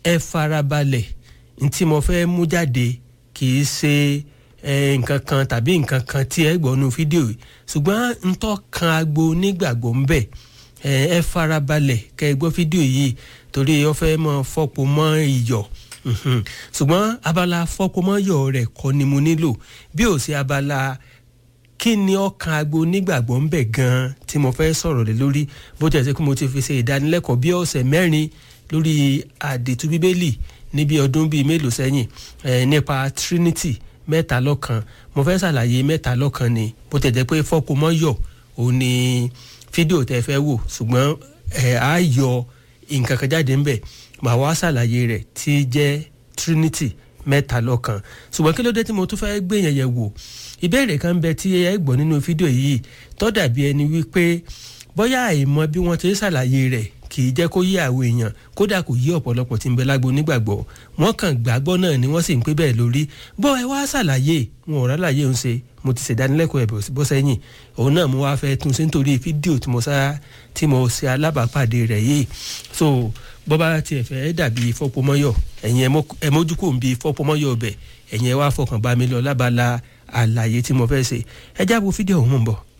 ẹ farabalẹ̀ n tí mo fẹ́ mú jáde kì í ṣe nǹkan kan tàbí nǹkan kan tí ẹ gbọ́ nu fídíò yìí ṣùgbọ́n n tó kan agbo onígbàgbọ́ ń bẹ̀ ẹ farabalẹ̀ kẹ́ ẹ gbọ́ fídíò yìí torí ó fẹ́ mọ fọ́pọ̀ mọ́ iyọ̀ ṣùgbọ́n abala fọ́pọ̀ mọ́ iyọ̀ rẹ̀ kọ́ ni mo nílò bí ó ṣe abala kí ni ọkàn agbo onígbàgbọ́ ń bẹ̀ gan-an tí mo fẹ́ sọ̀rọ̀ lé lórí bó jẹ́ sẹ́ kí mo ti fi ṣe ìdánilẹ́kọ̀ọ́ bí ọ̀sẹ̀ mẹ́rin lórí àdìtú bíbélì níbi ọdún bíi mélòó sẹ́yìn nípa Trinity mẹ́ta lọ́kan mo fẹ́ ṣàlàyé mẹ́ta lọ́kan ni bó tẹ̀ jẹ́ pé fọ́pọ̀ mọ́ yọ̀ ò ní fídíò tẹ́ fẹ́ wò ṣùgbọ́n ẹ̀ á yọ nǹkan kan jáde ńbẹ̀ màá wá ṣàlàyé rẹ̀ tí jẹ́ Trinity mẹ́ta lọ́kan ṣùgbọ́n kí ló dé tí mo tún fẹ́ gbé yẹn yẹ̀ wò ìbéèrè kan bẹ tí ẹ gbọ́ nínú fídíò yìí tó dàbí ẹni wípé bóyá àìmọ̀ bí wọ́n ti ṣàlàyé rẹ̀ kì í jẹ́ kó yé àwọn èèyàn kódà kò yí ọ̀pọ̀lọpọ̀ tí ń bẹ lágbo nígbàgbọ́ wọ́n kàn gbàgbọ́ náà ni wọ́n sì ń pé bẹ́ẹ̀ lórí bọ́ ẹ wá ṣàlàyé wọn ò rálàyé ń ṣe mo ti ṣèdánilẹ́kọ̀ọ́ ẹ̀ bọ́ sẹ́yìn òun náà mo wá fẹ́ tún ṣe nítorí fídíò tí mo sá tí mo ṣe alábàápàdé rẹ̀ yìí so bọ́ bá tiẹ̀ fẹ́ dàbí fọ́pọ́mọ́yọ̀ ẹ̀yin ẹ mójú kò ń bi fọ́pọ́mọ́yọ̀ bẹ̀ ẹ̀yin ẹ wá fọkàn bá mi lọ lábala àlàyé tí mo fẹ́ ṣe ẹ jábọ̀ fídíò òun mọ̀ bọ̀.